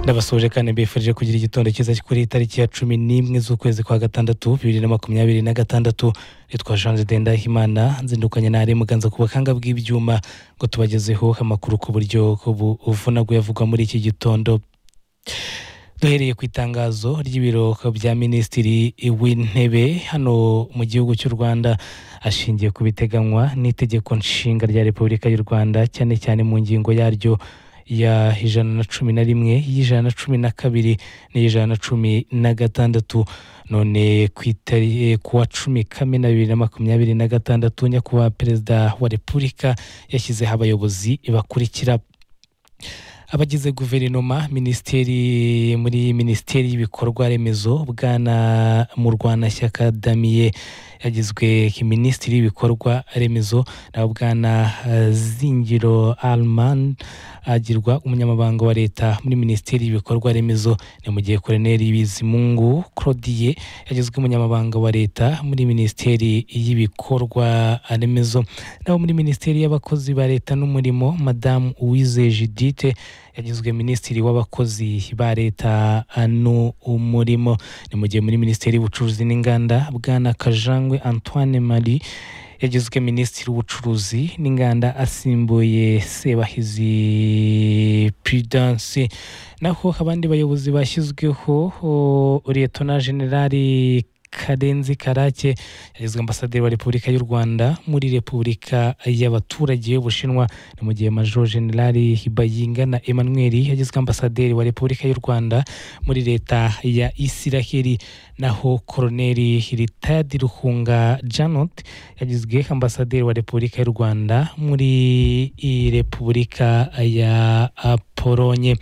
ndabasoje kandi mbifurije kugira igitondo cyiza kuri iyi tariki ya cumi n'imwe z'ukwezi kwa gatandatu bibiri na makumyabiri na gatandatu nitwa jean ndahimana nzindukanye na muganza ku buhanga bw'ibyuma ngo tubagezeho amakuru ku buryo buvunaguye avugwa muri iki gitondo duhereye ku itangazo ry'ibiro bya minisitiri w'intebe hano mu gihugu cy'u rwanda ashingiye ku biteganywa n'itegeko nshinga rya repubulika y'u rwanda cyane cyane mu ngingo yaryo ya ijana na cumi na rimwe y'ijana na cumi na kabiri n'ijana na cumi na gatandatu none ku wa cumi kamena bibiri na makumyabiri na gatandatu nyakubahwa perezida wa repubulika yashyizeho abayobozi bakurikira abagize guverinoma minisiteri muri minisiteri y'ibikorwa remezo bwana murwanashyaka damiye yagizwe minisitiri w'ibikorwa remezo nawe bwana zingiro alman agirwa umunyamabanga wa leta muri minisiteri y'ibikorwa remezo ni mu gihe koroneri bizimungu claudie yagizwe umunyamabanga wa leta muri minisiteri y'ibikorwa remezo nawe muri minisiteri y'abakozi ba leta n'umurimo madamu uwize judite yagizwe minisitiri w'abakozi ba leta n'umurimo ni mu gihe muri minisiteri y'ubucuruzi n'inganda bwana kajangwe antoine marie yagizwe minisitiri w'ubucuruzi n'inganda asimbuye sebahizi prudense naho abandi bayobozi bashyizweho liyetona generali karenzi karake yagizwe ambasaderi wa repubulika y'u rwanda muri repubulika y'abaturage y'ubushinwa ni mu gihe major generali bayinga na emmanuel yagizwe ambasaderi wa repubulika y'u rwanda muri leta ya isiraheli naho koroneri ritadi ruhunga janot yagizwe ambasaderi wa repubulika y'u rwanda muri repubulika ya polonye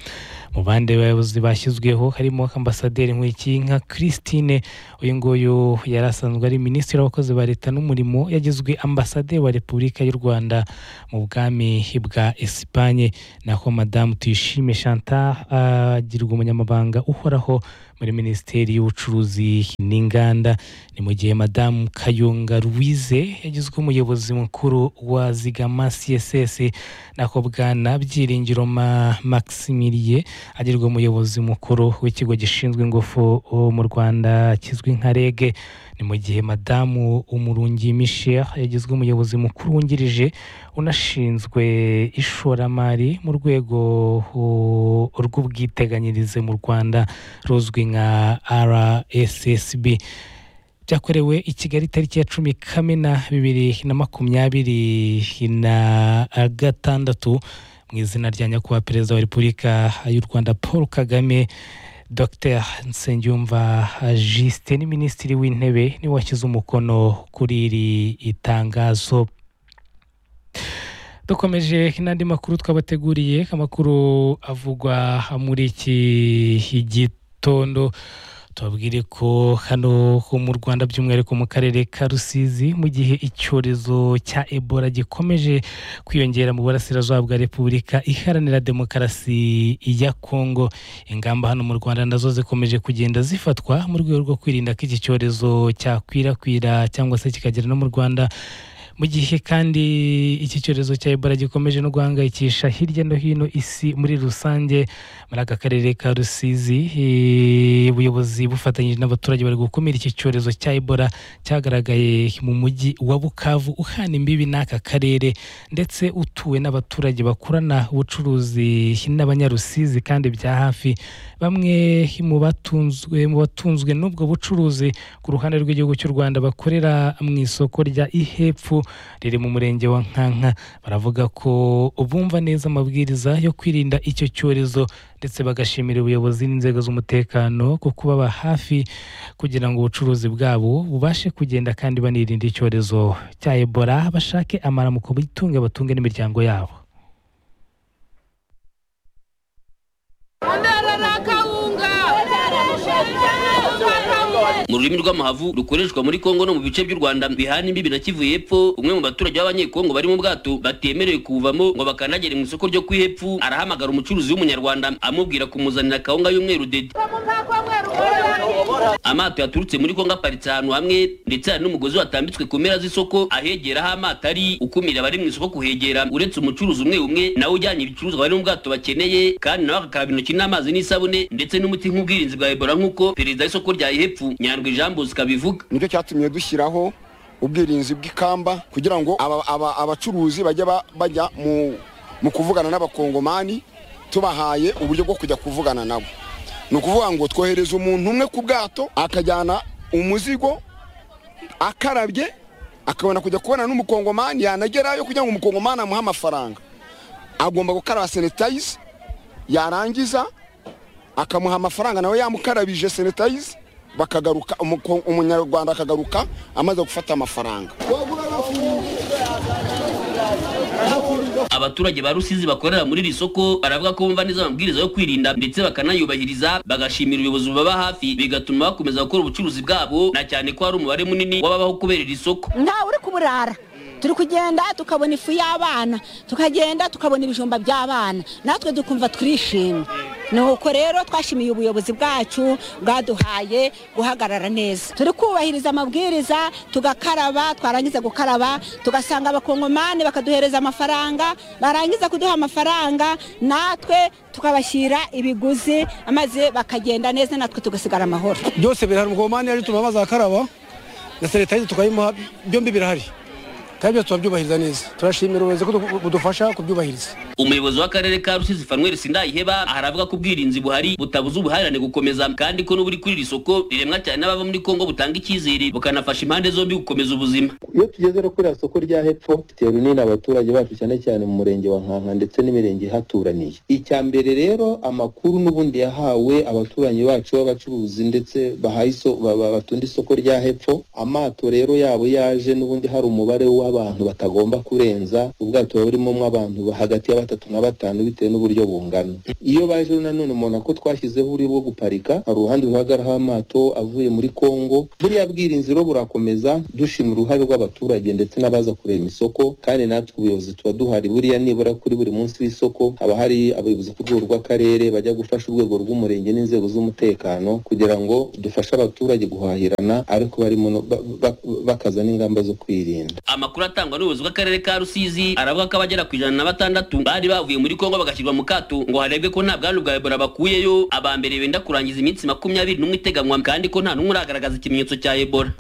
mu bandi bayobozi bashyizweho harimo ambasaderi nka christine uyu nguyu yari asanzwe ari minisitiri w'abakozi ba leta n'umurimo yagizwe ambasaderi wa repubulika y'u rwanda mu bwami bwa esipanye naho madamu tuyishime chantal agirwa umunyamabanga uhoraho muri minisiteri y'ubucuruzi n'inganda ni mu gihe madamu kayunga ruwize yagizwe umuyobozi mukuru wa zigama css nako bwana byiringiro maximiliye agirwa umuyobozi mukuru w'ikigo gishinzwe ingufu mu rwanda kizwi nka reg ni mu gihe madamu umurungi michel yagizwe umuyobozi mukuru wungirije unashinzwe ishoramari mu rwego rw'ubwiteganyirize mu rwanda ruzwi nka rssb byakorewe i kigali itariki ya cumi kamena bibiri na makumyabiri na gatandatu mu izina rya nyakubahwa perezida wa repubulika y'u rwanda paul kagame dr nsengiyumva jisite ni minisitiri w'intebe niwe washyize umukono kuri iri itangazo dukomeje n'andi makuru twabateguriye amakuru avugwa muri iki gitondo tubabwire ko hano ho mu rwanda by'umwihariko mu karere ka rusizi mu gihe icyorezo cya ebola gikomeje kwiyongera mu burasirazuba bwa repubulika iharanira demokarasi ya kongo ingamba hano mu rwanda nazo zikomeje kugenda zifatwa mu rwego rwo kwirinda ko iki cyorezo cyakwirakwira cyangwa se kikagera no mu rwanda mu gihe kandi iki cyorezo cya ebola gikomeje no guhangayikisha hirya no hino isi muri rusange muri aka karere ka rusizi ubuyobozi bufatanyije n'abaturage bari gukumira iki cyorezo cya ebola cyagaragaye mu mujyi wa bukavu uhana imbibi n'aka karere ndetse utuwe n'abaturage bakorana ubucuruzi n'abanyarusizi kandi bya hafi bamwe mu batunzwe mu batunzwe n'ubwo bucuruzi ku ruhande rw'igihugu cy'u rwanda bakorera mu isoko rya ihepfu riri mu murenge wa nkanka baravuga ko bumva neza amabwiriza yo kwirinda icyo cyorezo ndetse bagashimira ubuyobozi n'inzego z'umutekano ku kubaba hafi kugira ngo ubucuruzi bwabo bubashe kugenda kandi banirinda icyorezo cya ebola bashake amaramuko bitunge batunge n'imiryango yabo mu rurimi rw'amahavu rukoreshwa muri kongo no mu bice by'u rwanda bihana imbibi na kivu y'epfo umwe mu baturage b'abanyekongo bari mu bwato batemerewe kuwuvamo ngo bakanagere mu isoko ryo kwihepfu arahamagara umucuruzi w'umunyarwanda amubwira kumuzanira kawunga y'umweru dede amato yaturutse muri kongo aparitse ahantu hamwe ndetse hari n'umugozi watambitswe ku mpera z'isoko ahegera aho amato ari ukumira abari mu isoko kuhegera uretse umucuruzi umwe umwe nawe ujyanye ibicuruzwa bari mu bwato bakeneye kandi nawe agakaraba intoki n'amazi n'isabune ndetse n'umuti nk'ubwirinzi bwa ebola nk'uko perezida w'isoko rya ihepfu nyandwi jean bosco abivuga nicyo cyatumye dushyiraho ubwirinzi bw'ikamba kugira ngo aba- aba- abacuruzi bajye ba- bajya mu- mu kuvugana n'abakongomani tubahaye uburyo bwo kujya kuvugana nabo ni ukuvuga ngo twohereza umuntu umwe ku bwato akajyana umuzigo akarabye akabona kujya kubona n'umukongomani yanagerayo kugira ngo umukongomani amuhe amafaranga agomba gukaraba sanitayizi yarangiza akamuha amafaranga nawe yamukarabije sanitayizi bakagaruka umuko- umunyarwanda akagaruka amaze gufata amafaranga abaturage ba rusizi bakorera muri iri soko baravuga ko bumva neza amabwiriza yo kwirinda ndetse bakanayubahiriza bagashimira ubuyobozi bubaba hafi bigatuma bakomeza gukora ubucuruzi bwabo na cyane ko hari umubare munini w'ababaho kubera iri soko ntawe uri kuburara turi kugenda tukabona ifu y'abana tukagenda tukabona ibijumba by'abana natwe dukumva turishimye ni uko rero twashimiye ubuyobozi bwacu bwaduhaye guhagarara neza turi kubahiriza amabwiriza tugakaraba twarangiza gukaraba tugasanga abakongomani bakaduhereza amafaranga barangiza kuduha amafaranga natwe tukabashyira ibiguzi maze bakagenda neza natwe tugasigara amahoro byose birahari umukongomani yaje tuma amazi akaraba na sanitayiza tukayimuha byombi birahari kandi byose turabyubahiriza neza turashimira ubuyobozi ko du- budufasha kubyubahiriza umuyobozi w'akarere ka rusizi fanuel sindayiheba aravuga ko ubwirinzi buhari butabuza ubuhahirane gukomeza kandi ko n'uburi kuri iri soko riremwa cyane n'abava muri kongo butanga icyizere bukanafasha impande zombi gukomeza ubuzima iyo tugeze no kuri iriya soko rya hepfo dufitiye runini abaturage bacu cyane cyane mu murenge wa nkanka ndetse n'imirenge ihaturaniye icya mbere rero amakuru n'ubundi yahawe abaturanyi bacu b'abacuruzi ndetse bahaye iso- ba- ba- batunda isoko rya hepfo amato rero yabo yaje n'ubundi hari umubare w'abantu batagomba kurenza ubwato buba burimo abantu hagati ya batatu na batanu bitewe n'uburyo bungana iyo baje rero nanone umuntu ako twashyizeho uburyo bwo guparika hari uruhande ruhagararaho amato avuye muri kongo buriya bwirinzi rero burakomeza dushima uruhare rw'abaturage ndetse n'abaza kureba isoko kandi natwe ubuyobozi tuba duhari buriya nibura kuri buri munsi w'isoko haba hari abayobozi ku rwego rw'akarere bajya gufasha urwego rw'umurenge n'inzego z'umutekano kugira ngo dufashe abaturage guhahirana ariko barimo no- ba- ba- bakaza n'ingamba zo kwirinda amakuru atangwa n'ubuyobozi bw'akarere ka rusizi aravuga ko abagera ku ijana na batandatu bari bavuye muri kongo bagashyirwa mu kato ngo harebwe ko nta bwandu bwa ebola bakuyeyo aba mbere benda kurangiza iminsi makumyabiri n'umwe iteganywa kandi ko nta n'umwe uragaragaza ikimenyetso cya ebola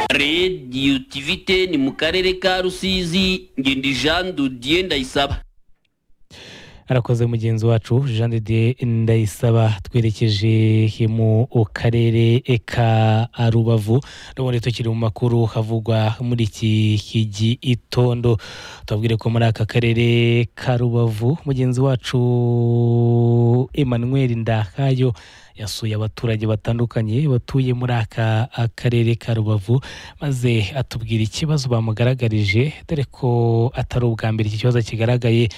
rediyo tivite ni mu karere ka rusizi ngendi jean dudiye ndayisaba arakoze mugenzi wacu jean de dieu ndayisaba twerekeje mu karere ka rubavu n'ubundi tukiri mu makuru havugwa muri iki kigi itondo tubabwire ko muri aka karere ka rubavu mugenzi wacu emmanuel ndakayo yasuye abaturage batandukanye batuye muri aka karere ka rubavu maze atubwira ikibazo bamugaragarije dore ko atari ubwa mbere iki kibazo kigaragaye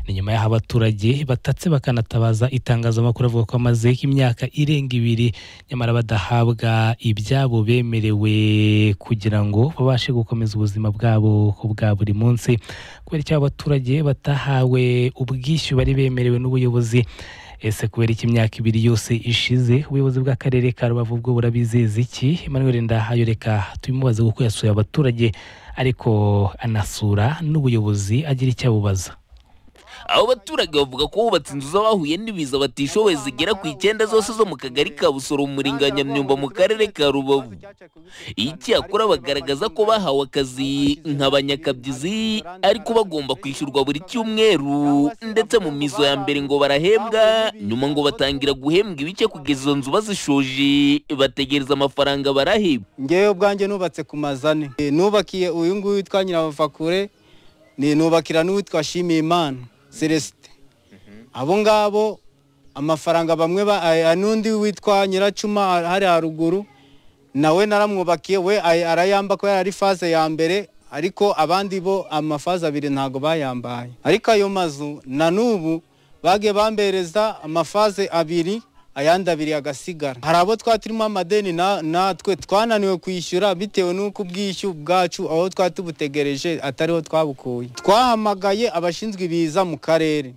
ni nyuma y'aho abaturage batatse bakanatabaza itangazamakuru avuga ko amaze imyaka irenga ibiri nyamara badahabwa ibyabo bemerewe kugira ngo babashe gukomeza ubuzima bwabo bwa buri munsi kubera icyo abaturage batahawe ubwishyu bari bemerewe n'ubuyobozi ese kubera iki imyaka ibiri yose ishize ubuyobozi bw'akarere ka rubavu bwo burabizeza iki emmanuel ndahayo reka tubimubaze kuko yasuye abaturage ariko anasura n'ubuyobozi agira icyo abubaza abo baturage bavuga ko bubatse inzu z'abahuye n'ibiza batishoboye zigera ku icyenda zose zo mu kagari ka busoro mu murenge wa nyamyumba mu karere ka rubavu icyakora bagaragaza ko bahawe akazi nka banyakabyizi ariko bagomba kwishyurwa buri cyumweru ndetse mu mizo ya mbere ngo barahembwa nyuma ngo batangira guhembwa ibice kugeza izo nzu bazishoje bategereza amafaranga barahebwa ngewe ubwanjye nubatse ku mazane Eh, nubakiye uyu nguyu witwa nyirabavakure ni nubakira n'uwitwa shimiyimana celesite abo ngabo amafaranga bamwe ba- ay- ay- n'undi witwa nyiracuma a- hari haruguru nawe naramwubakiye we ay- arayamba ko yari ari faze ya mbere ariko abandi bo amafaze abiri ntago bayambaye ariko ayo mazu na n'ubu bagiye bambereza amafaze abiri ayandi abiri agasigara hari abo twari turimo amadeni na- natwe twananiwe kwishyura bitewe n'uko ubwishyu bwacu aho twari tubutegereje atariho twabukuye twahamagaye abashinzwe ibiza mu karere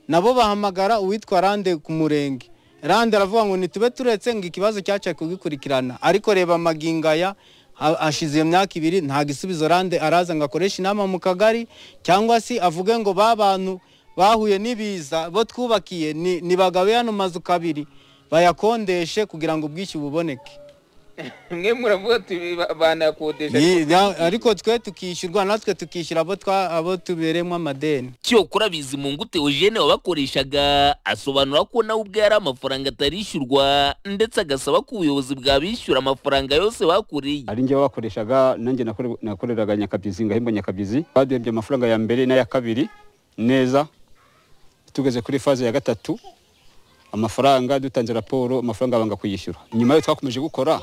nabo bahamagara uwitwa rande ku murenge rande aravuga ngo ntitube turetse ngo ikibazo cyacaye kugikurikirana ariko reba amagingaya ha- hashize iyo myaka ibiri nta gisubizo rande araza ngo akoreshe inama mu kagari cyangwa se avuge ngo ba bantu bahuye n'ibiza bo twubakiye ni- nibagabe yano mazu kabiri bayakondeshe kugira ngo ubwishyu buboneke mwe muravuga ati ba- banakodesha Ni- na- ariko twe tukishyurwa natwe tukishyura abo twa- abo tubereyemo amadeni cyokora bizimungu theogene wabakoreshaga asobanura ko nawe ubwe yari amafaranga atarishyurwa ndetse agasaba ko ubuyobozi bwabishyura amafaranga yose bakoreye ari njye wabakoreshaga nanjye nakore- nakoreraga nyakabyizi ngahembo nyakabyizi baduhembye amafaranga ya mbere n'aya kabiri neza tugeze kuri faze ya gatatu amafaranga dutanze raporo amafaranga banga kuyishyura nyuma yo twakomeje gukora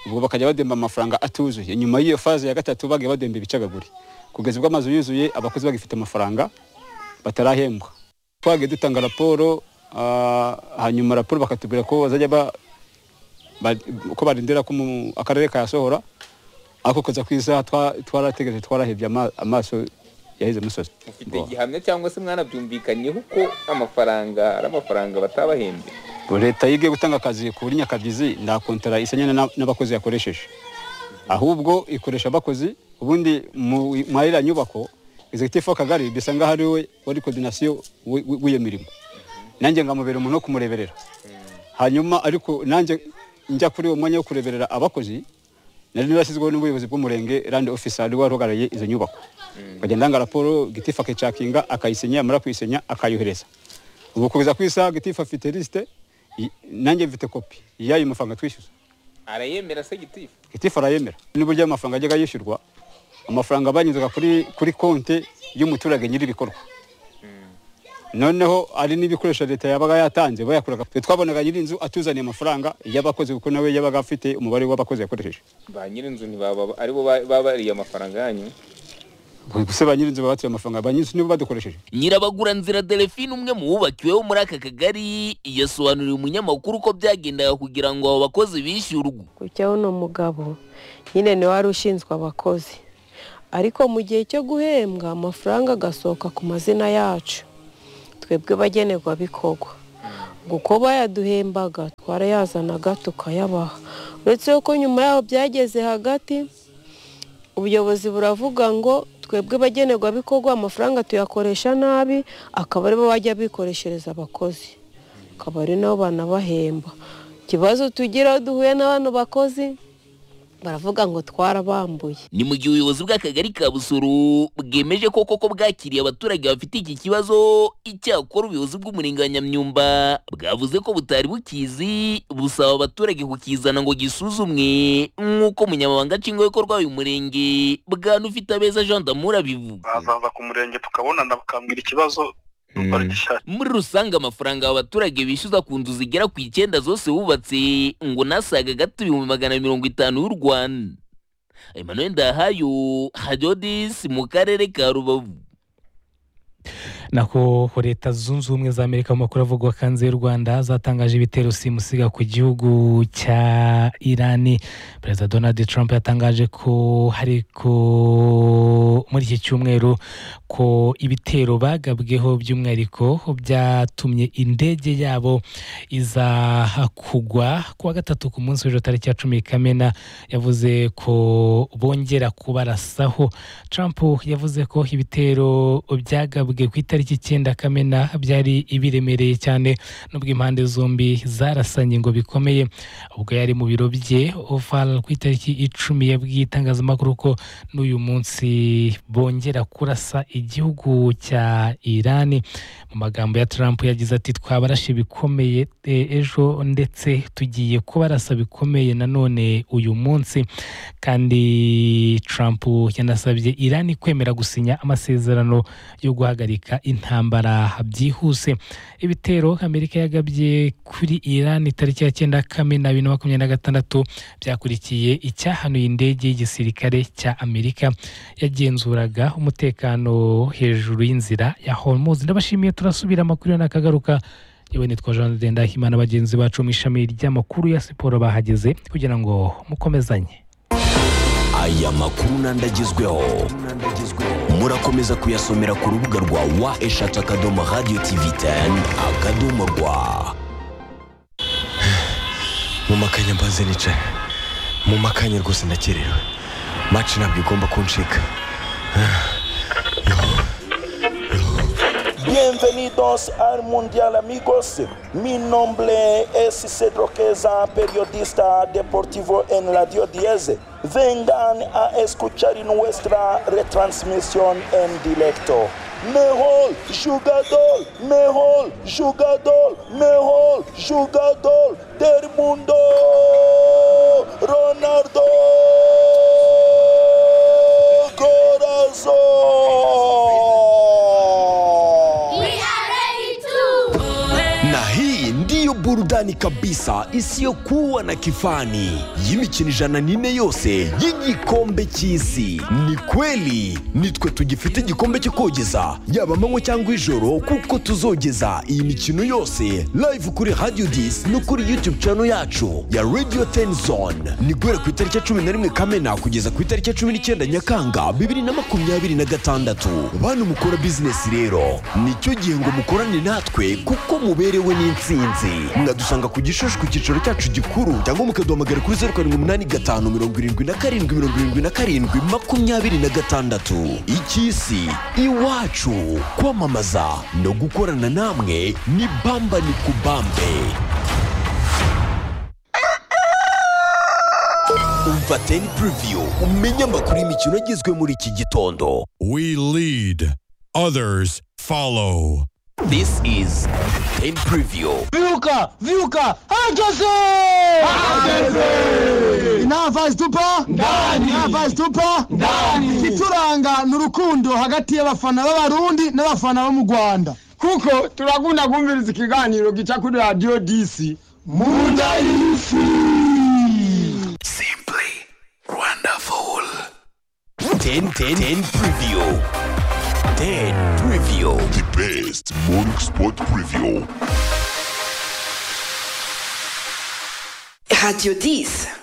ubwo bakajya bademba amafaranga atuzuye nyuma y'iyo faze ya gatatu bagiye bademba ibicagaguri kugeza ubwo amazu yuzuye abakozi bagifite amafaranga batarahembwa twagiye dutanga raporo ah, hanyuma raporo bakatubwira ko bazajya ba- ba- ko barindira ko mu- akarere kayasohora ariko kuza ku isaha twa- twarategereje twarahebye ama- amaso yaheze musozi mufite igihamya cyangwa se mwanabyumvikanyeho ko amafaranga ari amafaranga batabahembye Ngo leta yige gutanga akazi kuri nyakabyizi nta kontara isenya na- n'abakozi yakoresheje ahubwo ikoresha abakozi ubundi mu mu ariya nyubako executive w'akagari bisa nk'aho ari we wari coordination w'i- w'i- w'iyo mirimo nanjye nkamubera umuntu wo kumureberera hanyuma ariko nanjye njya kuri uwo mwanya wo kureberera abakozi nari narashyizweho n'ubuyobozi bw'umurenge rand office ari wari uhagarariye izo nyubako nkagenda ndanga raporo gitifu akayicakinga akayisenya yamara kuyisenya akayohereza ubu kugeza ku isaha gitifu afite lisite i- nanjye mfite kopi y'ayo mafaranga twishyuza arayemera se gitifu gitifu arayemera n'uburyo ayo mafaranga ajyaga yishyurwa amafaranga banyuzaga kuri kuri konti y'umuturage nyir'ibikorwa noneho ari n'ibikoresho leta yabaga yatanze bayakuraga twe twabonaga nyir'inzu atuzaniye amafaranga y'abakozi kuko nawe yabaga afite umubare w'abakozi yakoresheje ba nyir'inzu ntibaba aribo ba- babariye amafaranga yanyu gusa ba nyir'inzu babatuye amafaranga ba nyir'inzu nibo badukoresheje nyirabaguranzira delphine umwe mu wubakiweho muri aka kagari yasobanuriye umunyamakuru ko byagendaga kugira ngo abo bakozi bishyurwe kujyaho ni umugabo nyine ni wari ushinzwe abakozi ariko mu gihe cyo guhembwa amafaranga agasohoka ku mazina yacu twebwe bagenerwabikorwa kuko bayaduhembaga twarayazanaga tukayabaha uretse ko nyuma yaho byageze hagati ubuyobozi buravuga ngo twebwe bagenerwabikorwa amafaranga tuyakoresha nabi akaba aribo bajya bikoreshereza abakozi akaba ari nabo banabahemba ikibazo tugira iyo duhuye na bano bakozi baravuga ngo twarabambuye ni mu gihe ubuyobozi bw'akagari ka busoro bwemeje ko koko bwakiriye abaturage bafite iki kibazo icyakora ubuyobozi bw'umurenge wa nyamyumba bwavuze ko butari bukizi busaba abaturage kukizana ngo gisuzumwe nk'uko umunyamabanga nshingwabikorwa w'uyu murenge bwanufite abeza jean damura abivuga bazaza ku murenge tukabonana bakambwira ikibazo barigishaka muri rusange amafaranga aba baturage bishyuza ku nzu zigera ku icyenda zose bubatse ngo nasaga gato ibihumbi magana mirongo itanu y'u rwanda emmanuel ndahayo hajyodisi mu karere ka rubavu nako leta zunze ubumwe za amerika mu makuru avugwa hanze y'u rwanda zatangaje ibitero simusiga ku gihugu cya irani perezida donald trump yatangaje ko hari ko muri iki cyumweru ko ibitero bagabweho by'umwihariko byatumye indege yabo iza kugwa ku wa gatatu ku munsi w'ejo tariki ya cumi kamena yavuze ko bongera kubarasaho Trump yavuze ko ibitero byagabwe ku itariki icyenda kamena byari ibiremereye cyane nubwo impande zombi zarasanye ngo bikomeye ubwo yari mu biro bye oval ku itariki icumi yabwiye itangazamakuru ko n'uyu munsi bongera kurasa igihugu cya irani mu magambo ya Trump yagize ati twabarashe bikomeye eh, ejo ndetse tugiye kubarasa bikomeye nanone uyu munsi kandi Trump yanasabye Iran kwemera gusinya amasezerano yo guhagarika intambara byihuse ibitero Amerika yagabye kuri Iran tariki ya cyenda Kamena bibiri na makumyabiri na gatandatu byakurikiye icyahanuye indege y'igisirikare cya Amerika yagenzuraga umutekano hejuru y'inzira ya Hormuz ndabashimiye turasubira amakuru yo nakagaruka yewe nitwa Jean Dendahimana bagenzi bacu mu ishami ry'amakuru ya siporo bahageze kugira ngo mukomezanye aya makuru n'andi agezweho muri urakomeza kuyasomera ku rubuga rwa wa eshatu akadomo radiyo tivi teni akadomo rwa mu makanya mbanze nicaye mu makanya rwose ndakerewe maci ntabwo igomba kuncika Bienvenidos al Mundial amigos. Mi nombre es Cedro Queza, periodista deportivo en Radio 10. Vengan a escuchar nuestra retransmisión en directo. Mejor jugador, mejor jugador, mejor jugador del mundo, Ronaldo Corazón. na hii ndiyo burudani kabisa isiyokuwa na kifani y'imikino ijana n'ine yose y'igikombe cy'isi ni kweli nitwe tugifite igikombe cyo kogeza yaba amanywa cyangwa ijoro kuko tuzogeza iyi mikino yose live kuri radio dis no kuri youtube channel yacu ya radio ten zone ni guhera ku itariki ya cumi na rimwe kamena kugeza ku itariki ya cumi n'icyenda nyakanga bibiri na makumyabiri na gatandatu bantu mukora bizinesi rero nicyo gihe ngo mukorane natwe kuko muberewe n'insinzi mwadusanga ku gishushu ku cyicaro cyacu gikuru cyangwa mukaduhamagara kuri zeru karindwi umunani gatanu mirongo irindwi na karindwi mirongo irindwi na karindwi makumyabiri na gatandatu icy'isi iwacu kwamamaza no gukorana namwe ni bamba ni kubambe umva teni puriviyu umenye amakuru y'imikino agezwe muri iki gitondo We lead, others follow. This is teni puriviyu Vyuka! Vyuka! Hageze! Hageze! Inava zitupa? Ndani! Inava zitupa? Ndani! Ituranga ni urukundo hagati y'abafana b'abarundi n'abafana bo mu Rwanda. Kuko turakunda kumviriza ikiganiro gica kuri Radio DC. Munda y'isi! wonderful ten ten ten preview ten preview the best morning sport preview Radio 10.